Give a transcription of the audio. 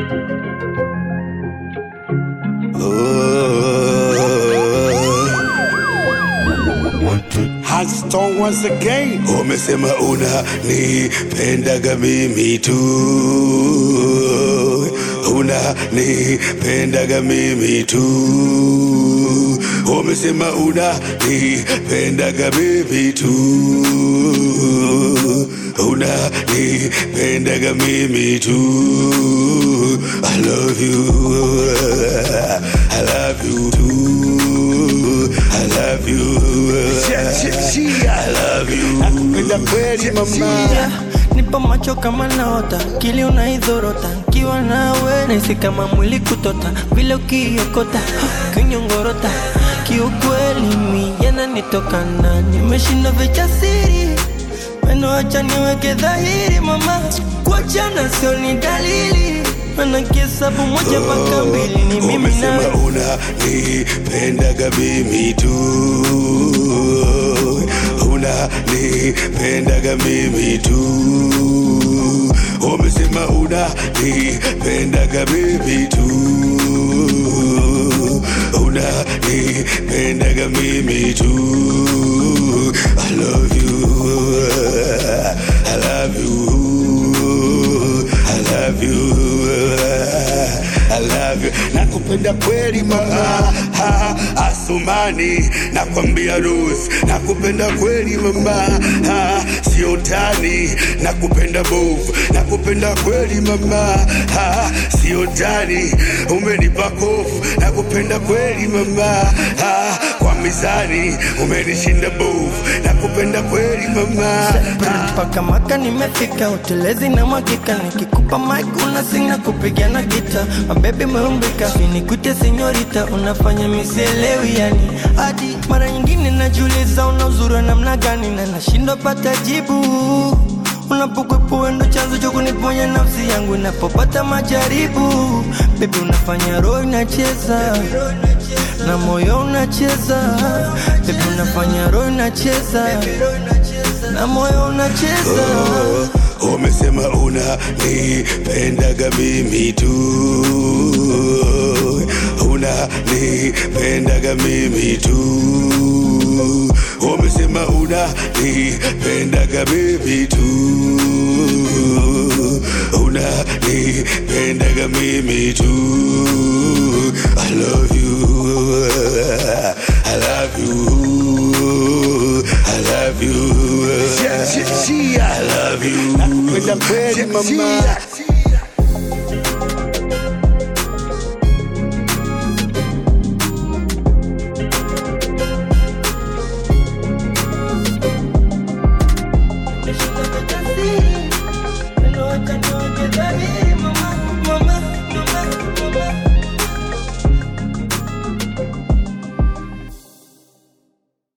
Hardstone once again. Umesema una nipendaga mimi tu, una nipendaga mimi tu. Umesema una nipendaga mimi tu, una nipendaga mimi tu. I love you, I love you too. I love you. I love you. Nakupenda kweli mama. Yeah, nipo macho kama naota, kili unaidhorota, nkiwa nawe nahisi kama mwili kutota, vile ukiokota kinyongorota, kiukweli mi yananitokana, nimeshinda vichasiri meno, acha niweke dhahiri mama, kuachana sio ni dalili, mana kihesabu moja mpaka mbili ni mimi Umesema nawe una nipendaga mimi tu, una nipendaga mimi tu. Umesema una nipendaga mimi tu, una nipendaga mimi tu. I love you, I love you, I love you. I love you. Nakupenda kweli mama ha, Asumani nakwambia Rose nakupenda kweli mama ha, sio tani nakupenda bovu nakupenda kweli mama ha, sio tani umenipa kofu nakupenda kweli mama ha, kwa mizani umenishinda bovu nakupenda kweli mama ha, mpaka maka nimefika utelezi na mwakika nikikupa mic unasinga kupiga na gita mabebi meumbika sinikute senyorita unafanya misielewi yani hadi mara nyingine najiuliza una uzuri wa namna gani na nashindwa pata jibu unapokwepo wendo chanzo cha kuniponya nafsi yangu inapopata majaribu bebi unafanya roho inacheza na moyo unacheza bebi unafanya roho inacheza na moyo unacheza Umesema una nipendaga mimi tu, una nipendaga mimi tu. Umesema una nipendaga mimi tu, una nipendaga mimi tu. I love you, I love you, I love you. I love you. Nakupenda kweli mama.